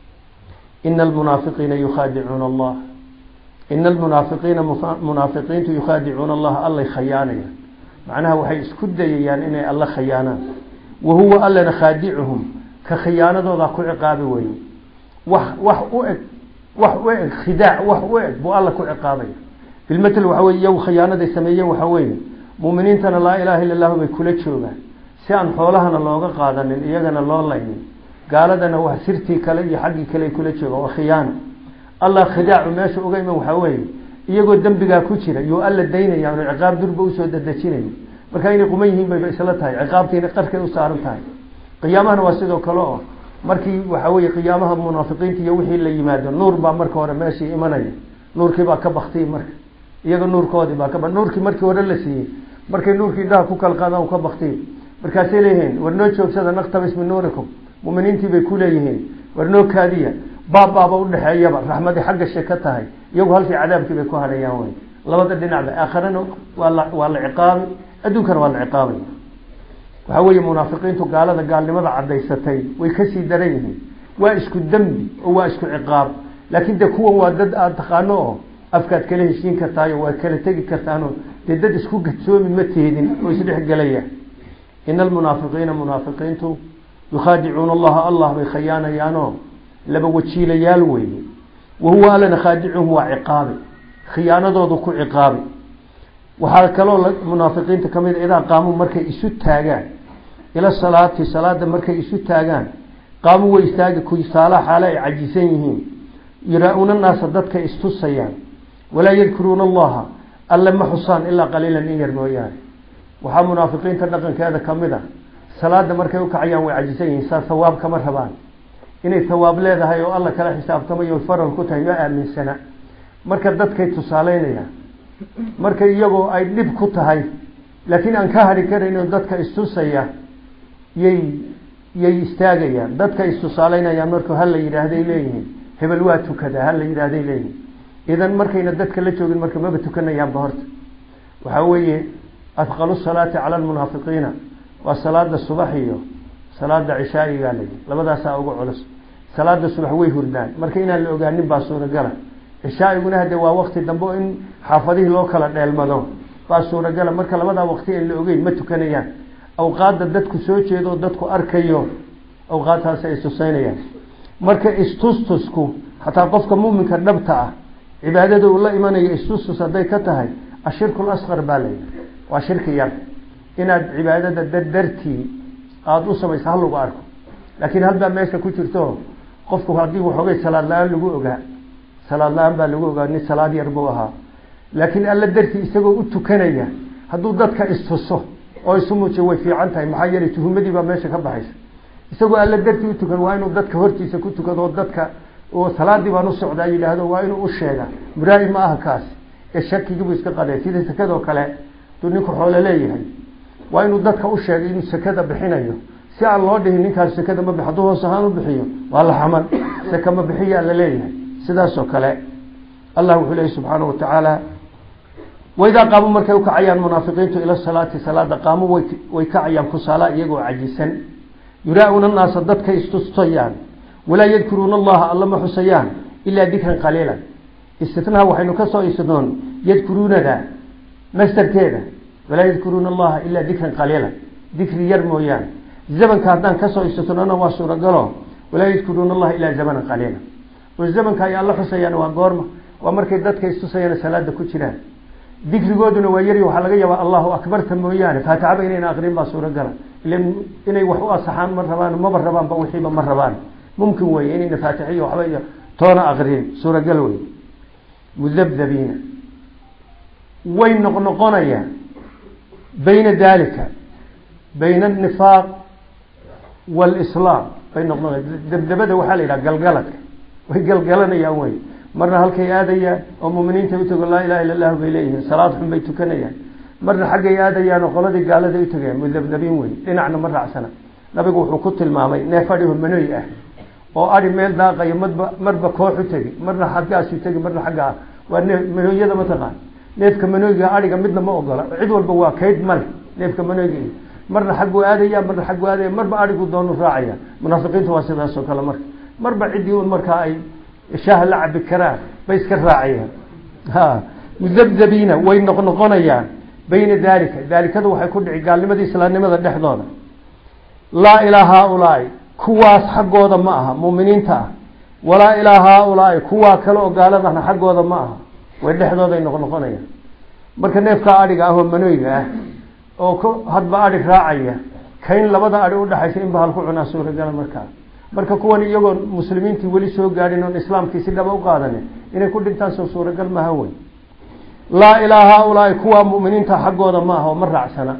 ina almunaafiqiina yukhaadicuuna allah ina almunaafiqiina munaafiqiintu yukhaadicuuna allaha allay khayaanayaan macnaha waxay isku dayayaan inay alla khayaanaan wa huwa allana khaadicuhum ka khiyaanadooda ku ciqaabi weye wax wax u eg wax u eg khidaac wax u eg buu alla ku ciqaabaya bilmatl waxa weye iyagu khiyaanaday sameeyeen waxaa weeye muminiintana laa ilaaha illa allahu bay kula joogaan si aan xoolahana looga qaadanin iyagana loo laynin gaaladana wax sirtii kale iyo xaggii kale ay kula joogaan waa khiyaano allah khidaacu meesha uga iman waxaa weeye iyagoo dembigaa ku jira yuu alla daynaya anu ciqaab durba usoo dadejinayo marka inay quman yihiin bayba isla tahay ciqaabtiina qarkay u saaran tahay qiyaamahana waa sidoo kale oo markii waxa weye qiyaamaha munaafiqiinta iyo wixii la yimaado nuur baa marka hore meeshii imanaya nuurkii baa ka baktiyey marka iyaga nuurkoodii baa ka nuurkii markii hore la siiyey markay nuurkii indhaha ku kala qaadaan u ka baktiyey markaasay leeyihiin war noo joogsada naktabis min nuurikum muminiintii bay ku leeyihiin war noo kaadiya baabbaaba udhexeeyaba raxmadii xagga she ka tahay iyagu halkii cadaabkii bay ku hadhayaan wey labada dhinacba aakharana waa la waa la ciqaabi adduunkana waa la ciqaabay waxaa weeye munaafiqiintu gaalada gaalnimada cadaysatay way kasii daran yihiin waa isku dembi oo waa isku ciqaab laakiin de kuwan waa dad aada taqaano oo afkaad kala heshiin kartaayo waad kala tegi kartaano dee dad isku gadsoomi ma teedin oo isdhex gelaya ina almunaafiqiina munaafiqiintu yukhaadicuuna allaha allah bay khayaanayaanoo laba wajiilayaal weeye wahuwa allana khaadicuhum waa ciqaabi khiyaanadoodu ku ciqaabi waxaa kaloo munaafiqiinta ka mid a idaa qaamuu markay isu taagaan ila salaati salaada markay isu taagaan qaamuu way istaagi kusaalaha xaale ay cajisan yihiin yuraa-uuna naasa dadka istusayaan walaa yadkuruuna allaha alle ma xusaan ilaa qaliilan in yar mooyaane waxaa munaafiqiinta dhaqankeeda kamid a salaada markay ukacayaan way cajisan yihiin saa hawaab kama rabaan inay hawaab leedahay oo alla kala xisaabtamayo faral ku tahay ma aaminsana marka dadkay tusaaleynayaan marka iyagoo ay dhib ku tahay laakiin aan ka hari karayno dadka istusaya yay yay istaagayaan dadka istusaaleynayaan marku hala yidhaahday leeyihiin hebel waa tukada hala yidhaahday leeyihiin idan markayna dadka la joogin marka maba tukanayaanba horta waxaa weeye afqalu salaati cala almunaafiqiina waa salaada subax iyo salaada cishaa'igaa layi labadaasaa ugu culus salaada subax way hurdaan marka inaan la ogaanin baa suuragala cishaaiguna hade waa wakti dambe in xaafadihii loo kala dheelmado baa suuragala marka labadaa waqti aan la ogeyn ma tukanayaan awqaadda dadku soo jeedo dadku arkayo awqaadtaasi ay tusaynayaan marka istustusku xataa qofka muminka dhabta ah cibaadada uu la imanayo istustus hadday ka tahay ashirku lasqar baa layidhi waa shirki yar inaad cibaadada dardartii aada u samayso ha lagu arko laakiin halbaa meesha ku jirto qofku haddii waxoogay salaad la-aan lagu ogaa salaad la-aan baa lagu ogaa nin salaad yar buu ahaa laakiin alla dartii isagoo u tukanaya hadduu dadka istuso oo isu muujiyo way fiican tahay maxaa yeelay tuhumadii baa meesha ka baxaysa isagoo alla dartii u tukan waa inuu dadka hortiisa ku tukado dadka oo salaadii baan u socdaa yidhaahdo waa inuu u sheega muraayi ma aha kaasi ee shakigiibuu iska qadee sida sakadoo kale haduu ninku xoolo leeyahay waa inuu dadka u sheegay inuu sakada bixinayo si aan loo dhihin ninkaas sakada ma bix hadduu hoos ahaan u bixiyo waa la xaman saka ma bixiyaa la leeyahay sidaasoo kale allah wuxuu leeyay subxaana watacaala waidaa qaamu markay ukacayaan munaafiqiintu ila salaati salaada qaamu way way kacayaan kusaala iyagoo cajisan yuraa-una naasa dadkay istustayaan walaa yadkuruuna allaha alla ma xusayaan ilaa dikran qaliilan istitnaha waxaynu kasoo istinoon yadkuruunada mastarkeeda walaa yadkuruuna allaha ilaa dikran qaliilan dikri yar mooyaane zamanka haddaan kasoo istitnona waa suuragalo walaa yadkuruuna allaha ilaa zamanan qaliilan oo zamanka ay alla xusayaan waa goorma waa markay dadka istusayaan salaada ku jiraan dikrigooduna waa yari waxaa laga yaabaa allahu akbarta mooyaane faatixaba inayna aqrin baa suuragala ila inay wax u asaxaan ma rabaan maba rabaanba wixiiba ma rabaan mumkin weye inayna faatixiyo waxba iyo toona aqrin suuragal wey mudabdabiina way noqnoqonayaan bayna dalika bayna anifaaq walislaam bay noqnoqoya dabdabada waxaa la yidhaha galgaladka way galgalanayaan wey marna halkay aadayaan oo muminiinta utago laa ilaha illa lahu bay leeyihiin salaad xun bay tukanayaan marna xaggay aadayaan oo qoladii gaalada utagayaan mudabdabiin wey dhinacna ma raacsana nabigu wuxuu ku tilmaamay neef adhiho manoy ah oo adi meel daaqayo madba marba koox u tegi marna xaggaasu tegi marna xaggaa waa nee manooyada mataqaan neefka manooyga adhiga midna ma ogola cid walba waa kayd male neefka manooyga marna xagguu aadaya marna xagguu aadaya marba adhigu doonu raacaya munaafiqiinta waa sidaas oo kale marka marba ciddii un markaa ay shaaha la cabi karaan bay iska raacayaan ha mudabdabiina way noqnoqonayaan bayna dalika daalikadu waxay ku dhici gaalnimada islaamnimada dhexdooda laa ilaa haaulaai kuwaas xaggooda ma aha muminiinta ah walaa ilaa haaulaai kuwaa kale oo gaaladana xaggooda ma aha way dhexdooday noqnoqonayaan marka neefkaa adhiga ah oo manooyga ah oo k hadba adhi raacaya kayn labada adhi udhaxaysa in bahal ku cunaa suuragala markaa marka kuwan iyagoo muslimiintii weli soo gaadhin oon islaamkii si dhaba u qaadanin inay ku dhintaan soo suuragal maha wey laa ilaa haaulaai kuwaa muminiinta xaggooda ma aha oo ma raacsana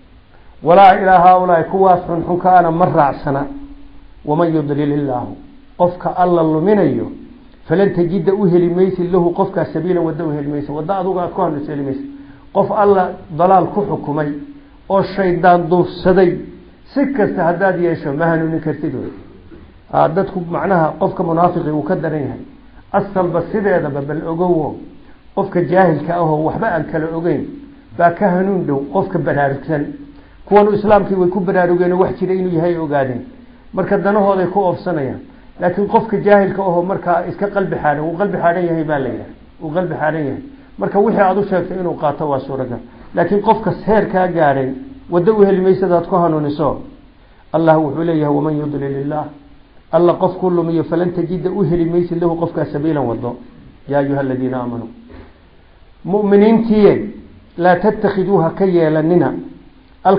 walaa ilaa haaulaai kuwaas xunxunkaana ma raacsana waman yudlil illaahu qofka alla luminayo falan tajida u heli maysid lahu qofkaas sabiilan wadda uheli maysa wadda aduga aad ku hanuusa heli maysa qof alla dalaal ku xukumay oo shaydaan duufsaday si kasta haddaad yeesho ma hanuunin kartid wey dadku macnaha qofka munaafiqi uu ka daran yahay asalba sideedaba bal ogowo qofka jaahilka ahoo waxba aan kala ogeyn baa ka hanuun dhow qofka baraarugsan kuwanu islaamkii way ku baraarugeen oo wax jira inuu yahay ogaadeen marka danahooday ku oofsanayaan laakiin qofka jaahilka ahoo markaa iska qalbi xaadhan uu qalbi xaadhan yahay baa la yidhaha uu qalbi xaadhan yahay marka wixii aada u sheegtay inuu qaato waa suuragal laakiin qofka seer kaa gaadhay waddo u heli maysadaad ku hanuuniso allah wuxuu leeyahay waman yudlil illaah alla qofku lumiyo falan tajida u heli maysid lahu qofkaa sabiilan wado yaa ayuha aladiina aamanuu muminiintiye laa tattakiduuha ka yeelanina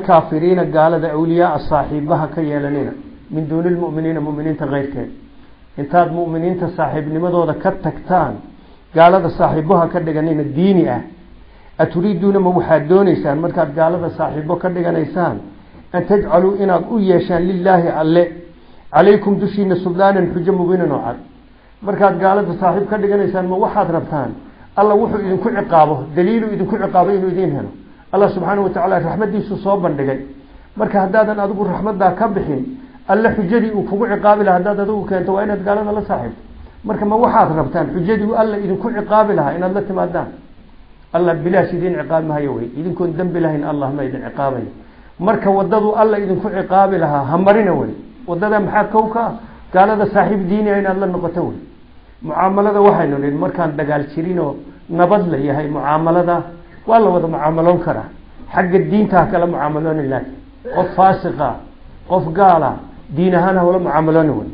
alkaafiriina gaalada awliyaaa saaxiibaha ka yeelanina min duuni lmuminiina muminiinta keyrkeed intaad mu'miniinta saaxiibnimadooda ka tagtaan gaalada saaxiiboha ka dhiganina diini ah aturiiduuna ma waxaad dooneysaan markaad gaalada saaxiibo ka dhiganaysaan an tajcaluu inaad u yeeshaan lilaahi alle calaykum dushiina suldaanan xujo mubiinan oo cad markaad gaalada saaxiib ka dhiganaysaan ma waxaad rabtaan alla wuxuu idinku ciqaabo daliilu idinku ciqaabo inuu idiin helo allah subxaana wa tacaala raxmadiisu soo bandhigay marka haddaadan adigu raxmaddaa ka bixin alle xujadii uu kugu ciqaabi laha haddaad adigu keento waa inaad gaalada la saaxiibto marka ma waxaad rabtaan xujadii alla idinku ciqaabi lahaa inaad la timaadaan alla bilaash idiin ciqaabi mahayo wey idinkoon dembi lahayn allah ma idin ciqaabayo marka wadadu alla idinku ciqaabi lahaa ha marina wey wadada maxaa kow ka ah gaalada saaxiib diiniya inaad la noqoto wey mucaamalada waxaynu nihi markaan dagaal jirinoo nabad la yahay mucaamalada waa la wada mucaamaloon karaa xagga diinta ha kala mucaamalooni laakiin qof faasiqa qof gaala diin ahaan hawla mucaamalooni wey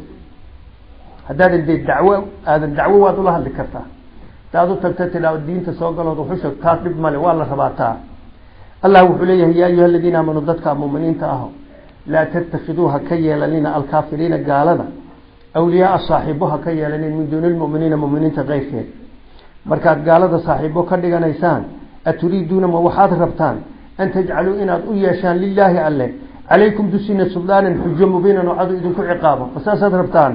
haddaadan dee dacwo aadan dacwo waad ula hadli kartaa hadaad u tagta tidhaa diinta soo galood wuxu sheeg taas dhib male waa la rabaataa allah wuxuu leeyahay yaa ayuha aladiina aamanuu dadka muminiinta aho laa tattakiduu ha ka yeelanina alkaafiriina gaalada awliyaaa saaxiibo ha ka yeelanin min duuni lmuminiina muminiinta keyrkeed markaad gaalada saaxiibo ka dhiganaysaan aturiiduuna ma waxaad rabtaan an tajcaluu inaad u yeeshaan lilaahi alle calaykum dusina suldaanan xujo mubiinan oo cadu idinku ciqaabo ma saasaad rabtaan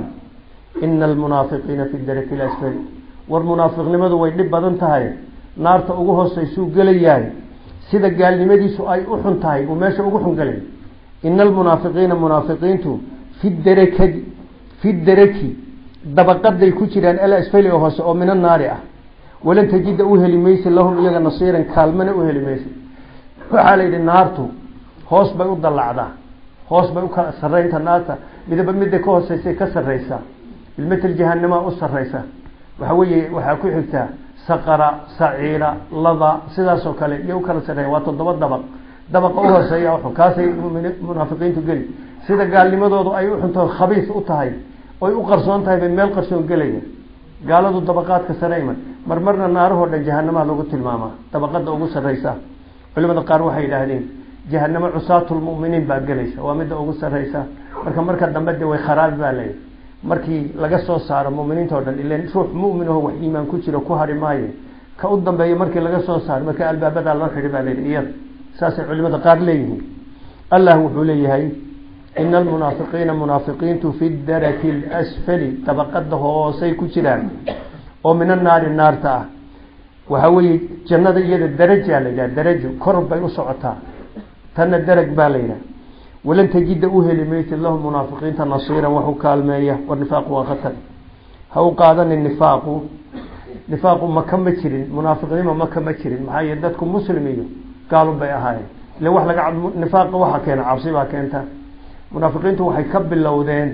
ina almunaafiqiina fi daraki lasfali war munaafiqnimadu way dhib badan tahay naarta ugu hooseysuu gelayahay sida gaalnimadiisu ay u xun tahay uu meesha ugu xun gelay ina almunaafiqiina munaafiqiintu fi darakadi fi daraki dabaqaday ku jiraan alasfali oo hoose oo mina naari ah walan tajida u heli maysa lahum iyaga nasiiran kaalmana u heli maysa waxaa la yidhi naartu hoos bay u dallacdaa hoos bay ukala saraynta naarta midaba midda ka hooseysay ka sarraysaa bilmatel jahanamaa u sarraysa waxa weeye waxaa ku xigtaa saqara saciira lada sidaasoo kale iyo ukala sarreeya waa toddoba dabaq dabaqa u hooseeya uxun kaasay munaafiqiintu geli sida gaalnimadoodu ay uxuntaho khabiis u tahay oy u qarsoon tahay bay meel qarsoon gelaya gaaladu dabaqaadka sare iman marmarna naarahoo dhan jahanamaha lagu tilmaamaa dabaqada ugu sarraysa culimada qaar waxay yidhaahdeen jahanamo cusaatulmuminiin baa gelaysa waa midda ugu sarraysa marka marka dambe de way kharaabi baa leeyahy markii laga soo saaro muminiinta o dhan ilan ruux mumin aho wax iimaan ku jiro ku hari maayo ka u dambeeya markii laga soo saaro marka albaabadaa loo xidhi baa layidhi iyada saasay culimada qaar leeyihiin allah wuxuu leeyahay ina almunaafiqiina munaafiqiintu fi daraki lasfali dabaqada hoosay ku jiraan oo min annaari naarta ah waxa weeye jannada iyada darajaa la yidhaha darajo kor bay u socotaa tanna darag baa la yidhaha walan tajida u heli maysid lahum munaafiqiinta nasiiran wax u kaalmeeya war nifaaqu waa khatar ha u qaadanin nifaaqu nifaaqu maka ma jirin munaafiqnimo maka ma jirin maxaa yeele dadku muslim iyo gaalun bay ahaayeen ile wax laga nifaaqa waxa keena cabsi baa keenta munaafiqiintu waxay ka bilowdeen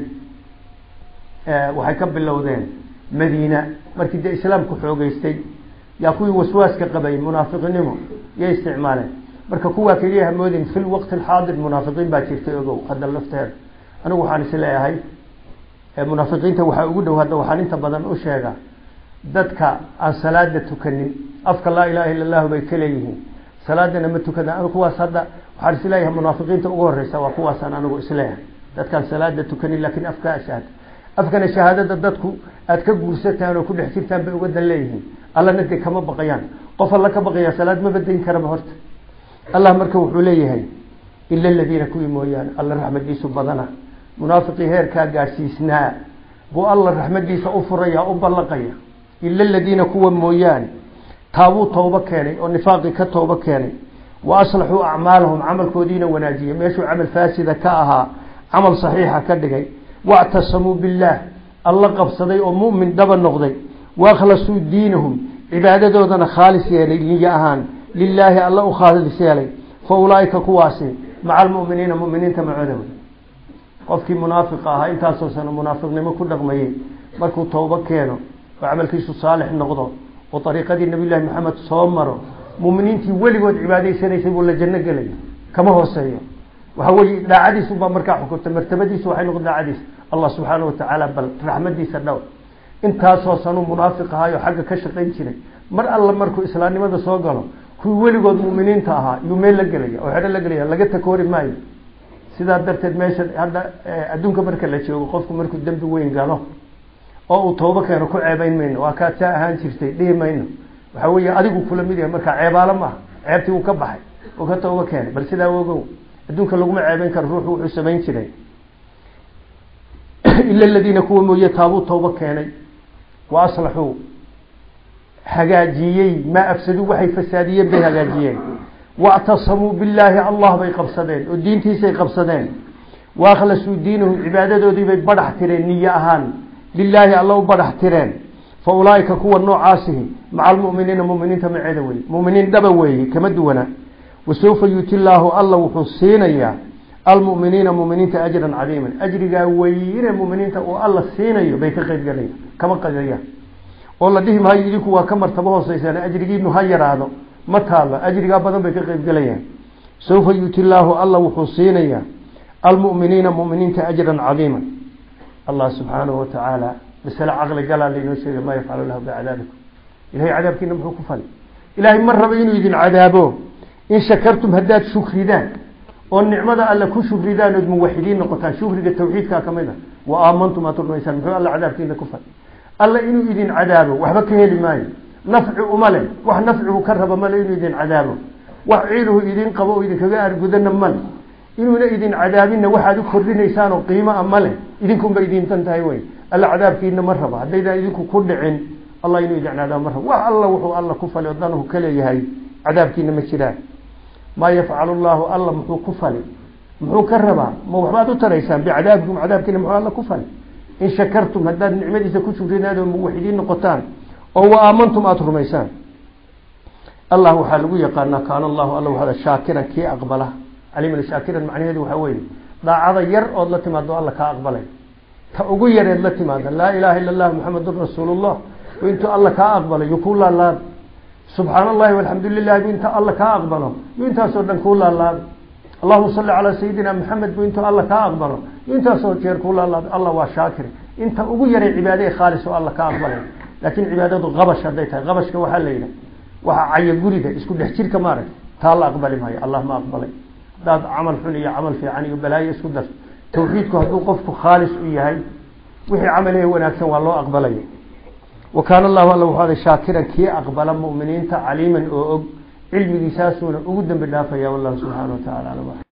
waxay ka bilowdeen madiina markii dee islaamku xoogeystay yaa kuwii waswaaska qabay munaafiqnimo yay isticmaaleen marka kuwaa keliya hamoodin fi lwaqti alxaadir munaafiqiin baa jirtay ogow hadda lafteeda anigu waxaan is leeyahay munaafiqiinta waxaa ugu dhow hadda waxaan inta badan u sheegaa dadka aan salaada tukanin afka laa ilaha illa allahu bay ka leeyihiin salaadana ma tukadaan kuwaas hadda waxaan isleeyahay munaafiqiinta ugu horeysa waa kuwaasaan anigu isleeyahay dadkaan salaada tukanin laakiin afkaa shahaada afkana shahaadada dadku aad ka guursataan oo ku dhex jirtaan bay uga dan leeyihiin allana dee kama baqayaan qof alla ka baqaya salaad ma badayn karaba horta allah marka wuxuu leeyahay ila aladiina kuwii mooyaane alla raxmadiisu badana munaafiqii heerkaa gaadhsiisnaa buu alla raxmadiisa u furaya u ballaqaya ila aladiina kuwa mooyaane taabuu toobo keenay oo nifaaqii ka toobo keenay wa aslaxuu acmaalahum camalkoodiina wanaajiyay meeshuu camal faasida ka ahaa camal saxiixa ka dhigay wactasamuu billaah alla qabsaday oo mu'min dhaba noqday wakhlasuu diinahum cibaadadoodana khaalis yeelay niyo ahaan lilaahi alla u khaalis yeelay fa ulaaika kuwaasi maca almu'miniina mu'miniinta macooda wey qofkii munaafiqa ahaa intaasoo sano munaafiqnimo ku dhaqmayey markuu toobo keeno oo camalkiisu saalix noqdo oo ariiqadii nabiy llahi maxamed soo maro muminiintii weligood cibaadaysanaysay buu la janno gelaya kama hooseeyo waxa weye daacadiisu baa markaa xukunta martabadiisu waxay noqon daacadiis allah subxaana watacaala bal raxmadiisa dhow intaasoo sanuu munaafiq ahaayo xagga ka shaqayn jiray mar alla markuu islaamnimada soo galo kuwii weligood muminiinta ahaa yuu meel la gelaya oo xedho la gelaya laga takoori maayo sidaa darteed meesha hadda adduunka marka la joogo qofku markuu dembi weyn galo oo uu toobo keeno ku ceebayn mayno waa kaad saa ahaan jirtay dhihi mayno waxa weeye adigu kula mid yahay markaa ceebaalo maaha ceebtii uu ka baxay oo ka toobo keenay bal sidaa ogow adduunka laguma ceebayn karo ruuxu wuxuu samayn jiray ila aladiina kuwa mooye taabuu toobo keenay wa aslaxuu hagaajiyey maa afsaduu waxay fasaadiyeen bay hagaajiyeen wactasamuu billaahi allah bay qabsadeen oo diintiisay qabsadeen waaklasuu diinahum cibaadadoodii bay badhax tireen niyo ahaan lilaahi alla u badhax tireen fa ulaaika kuwa noocaasihi maca almuminiina muminiinta maceeda weye muminiin dhaba weeye kama duwana wasawfa yuuti llaahu alla wuxuu siinayaa almuminiina muminiinta ajran cadiiman ajrigaa weyne muminiinta uu alla siinayo bay ka qeyb galayaan kama qadayaan oo la dhihi maayo idinku waa ka martabo hooseysaan ajrigiinu ha yaraado ma taalo ajrigaa badan bay ka qeyb galayaan sawfa yuuti llaahu alla wuxuu siinayaa almuminiina muminiinta ajran cadiiman allah subxaanahu watacaala masale caqli galaa lainoo sheegay maa yafcalu lahu bicadaabikum ilahay cadaabkiina muxuu ku fali ilaahay ma rabo inuu idin cadaabo in shakartum haddaad shukridaan oo nicmada alle ku shukridaan ood muwaxidiin noqotaan shukriga tawxiidkaa kamid a wa aamantum aad rumaysaan muxuu alla cadaabkiina ku fali alla inuu idin cadaabo waxba ka heli maayo nafci uma leh wax nafcigu ka raba male inuu idin cadaabo wax ciiluhu idin qabo oo idinkaga argudana male inuuna idin cadaabinna waxaad u kordhinaysaan oo qiimo a male idinkunba idintan tahay wey alla cadaabkiina ma raba haddaydaan idinku ku dhicin allah inuu idin cadaabo ma raba wax alla wuxuu alla ku fali oo danuhu ka leeyahay cadaabkiina ma jiraan maa yafcalu llahu alla muxuu ku fali muxuu ka rabaa ma waxbaad u taraysaan bicadaabikum cadaabkiina muxuu alla ku fali in shakartum haddaad nicmadiisa ku shukridaan oo muwaxidiin noqotaan oo wa aamantum aada rumaysaan allah waxaa lagu yaqaanaa kaana allahu alla waxaada shaakiran kii aqbala caliman shaakiran macnaheedu waxaa weeye daacada yar ood la timaado alla kaa aqbalay ta ugu yareed la timaada laa ilaaha illa allah muxamedun rasuulullah intuu alla kaa aqbalo yo kuu laalaada subxaan allahi walxamdu lilahi bu inta alla kaa aqbalo yo intaasoo dhan kuu laalaada allahuma salli calaa sayidina maxamed bu intuu alla kaa aqbalo yo intaasoo jeer kuu laalaada allah waa shaakir inta ugu yaray cibaade ee khaalis oo alla kaa aqbalay laakiin cibaadadu qabash hadday tahay qabashka waxaa la yidhaha waxa caya guriga isku dhex jirka maarag taa la aqbali maayo allah ma aqbalay hadaad camal xun iyo camal fiican iyo balaayo isku dar tawxiidku hadduu qofku khaalis u yahay wixii camalehe wanaagsan waa loo aqbalaya wa kaana allahu alla wuxuu aday shaakiran kii aqbala mu'miniinta caliiman oo og cilmigiisaasuuna ugu dambi dhaafaya wallahu subxaana wa tacala alam